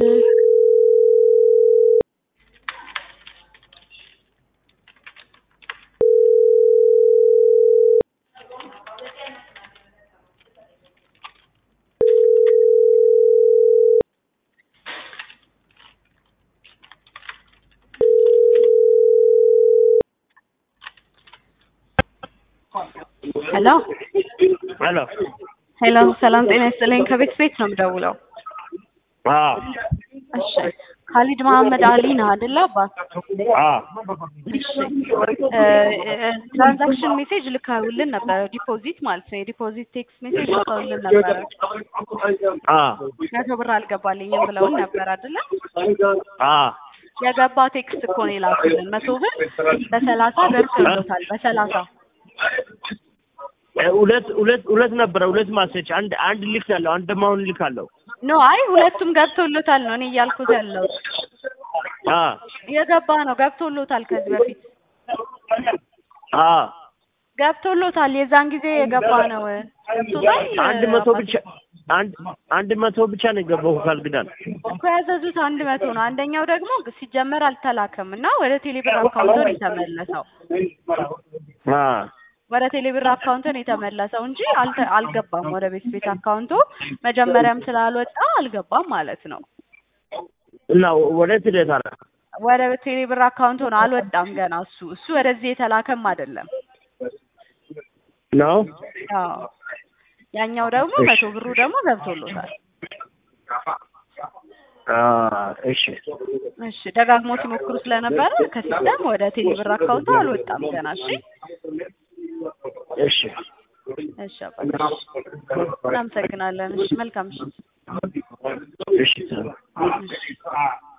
ሄሎ ሄሎ ሄሎ፣ ሰላም ጤና ይስጥልኝ። ከቤት ቤት ነው የምደውለው። አዎ እሺ፣ ካሊድ መሐመድ አሊ ነህ አይደለ? አባት አዎ እሺ፣ ትራንዛክሽን ሜሴጅ ልካውልን ነበረ፣ ዲፖዚት ማለት ነው። የዲፖዚት ቴክስት ሜሴጅ ልካውልን ነበረ። አዎ መቶ ብር አልገባልኝም ብለውን ነበር አይደለ? አዎ የገባ ቴክስት እኮ ነው የላኩልን። መቶ ብር በሰላሳ ደርሶሎታል። በሰላሳ ሁለት ሁለት ሁለት ነበረ ሁለት ማሰች አንድ አንድ ልክ ያለው አንድ ማሁን ልክ አለው ኖ አይ ሁለቱም ገብቶሎታል ነው እኔ እያልኩት ያለው አ የገባ ነው ገብቶሎታል። ከዚህ በፊት አ ገብቶሎታል። የዛን ጊዜ የገባ ነው ገብቶታል። አንድ መቶ ብቻ አንድ አንድ መቶ ብቻ ነው የገባው ካልግዳል እኮ ያዘዙት አንድ መቶ ነው። አንደኛው ደግሞ ሲጀመር አልተላከም እና ወደ ቴሌብር አካውንቶን የተመለሰው አ ወደ ቴሌብር አካውንቶን የተመለሰው እንጂ አልተ- አልገባም ወደ ቤት ቤት አካውንቶ መጀመሪያም ስላልወጣ አልገባም ማለት ነው። እና ወደ ትደታ ወደ ቴሌብር አካውንቶ ነው አልወጣም ገና እሱ እሱ ወደዚህ የተላከም አይደለም። ነው አዎ ያኛው ደግሞ መቶ ብሩ ደግሞ ገብቶሎታል። አ እሺ እሺ ደጋግሞ ሲሞክሩ ስለነበረ ከሲስተም ወደ ቴሌብር አካውንቶ አልወጣም ገና። እሺ እሺ እሺ አባቴ እሺ። እናመሰግናለን። እሺ መልካም ምሽት። እሺ እሺ